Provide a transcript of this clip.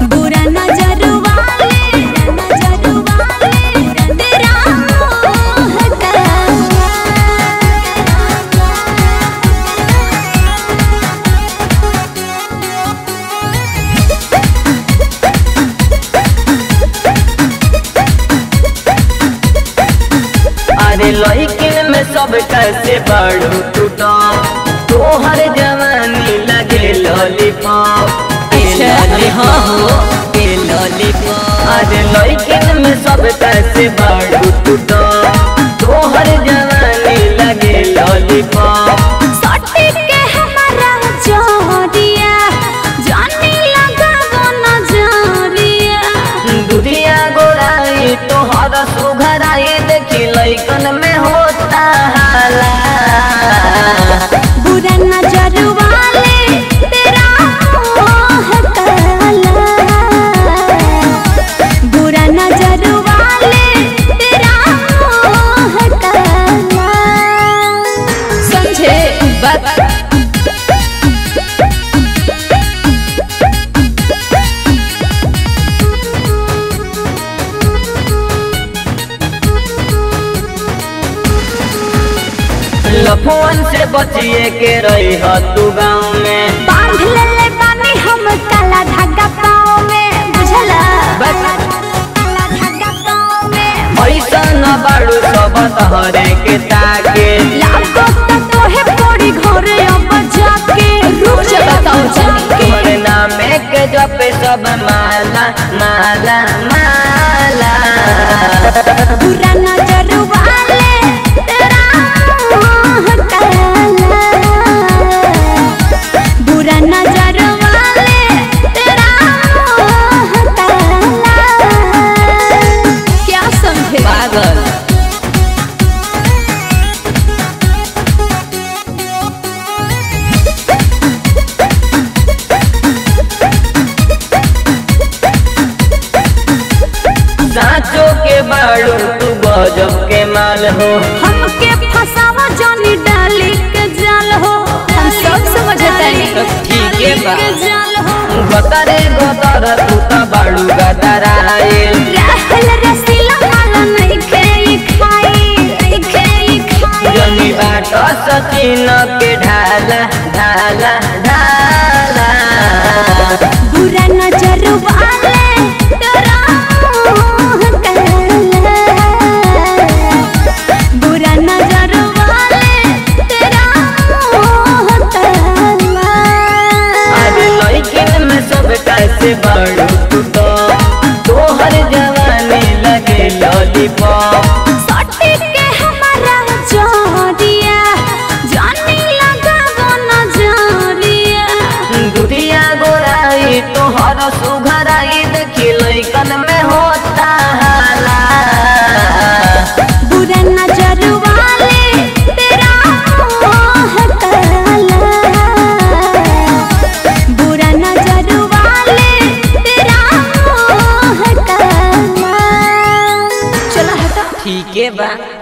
बुरा नजर वाले नजर वाले तेरा मोह का अरे लड़किन में सब कैसे बड़ू टूटा तोहर जवानी लगे लॉलीपॉप अच्छा, हाँ हो। अरे लड़किन में सब कैसे बड़ू टूटा तोहर जवानी लगे लॉलीपॉप सटे के हमारा जोरिया जाने लगा वो नजरिया दुधिया गोराई तोहर सुघराई देखी लैकन में होता हाला बुरा नजर वाले तेरा मोह काला बुरा नजर वाले तेरा मोह काला समझे बात लफुअन से बचिए के रही ह तू गाँव में बांध ले ले बानी हम काला धागा पाँव में बुझला काला धागा पाँव में ऐसा न बाड़ू सब तहरे के ताके लागो त तोहे पड़ी घरे अब जाके रुक जा बताओ जानी तोहरे नामे के जपे सब माला माला माला बुरा नजर वाले तेरा मोह काला बुरा नजर वाले तेरा मोह काला क्या समझे पागल साँचो के बाड़ू तू गजब के माल हो हमके फसावा जानी डाली के जाल हो हम सब समझतानी ठीक है बा। के जाल हो गतरे गतर तू त बाड़ू गतराइल रहल रसीला माला नहीं खेई खाई नहीं खेई खाई जमी बाट सचिन के ढाला ढाला ढाला बुरा नजर वाले तेरा मोह काला बुरा नजर वाले तेरा मोह काला अरे लड़किन में सब कैसे बड़ू टूटो तोहर जवानी लगे लॉलीपॉप सटे के हमारा जोरिया जाने लगा वो नजरिया दुधिया गोराई तोहर सुघराई देखी लैकन में होता हाला बुरा नजर वाले तेरा मोह काला बुरा नजर वाले तेरा मोह काला चला हटा ठीक है बा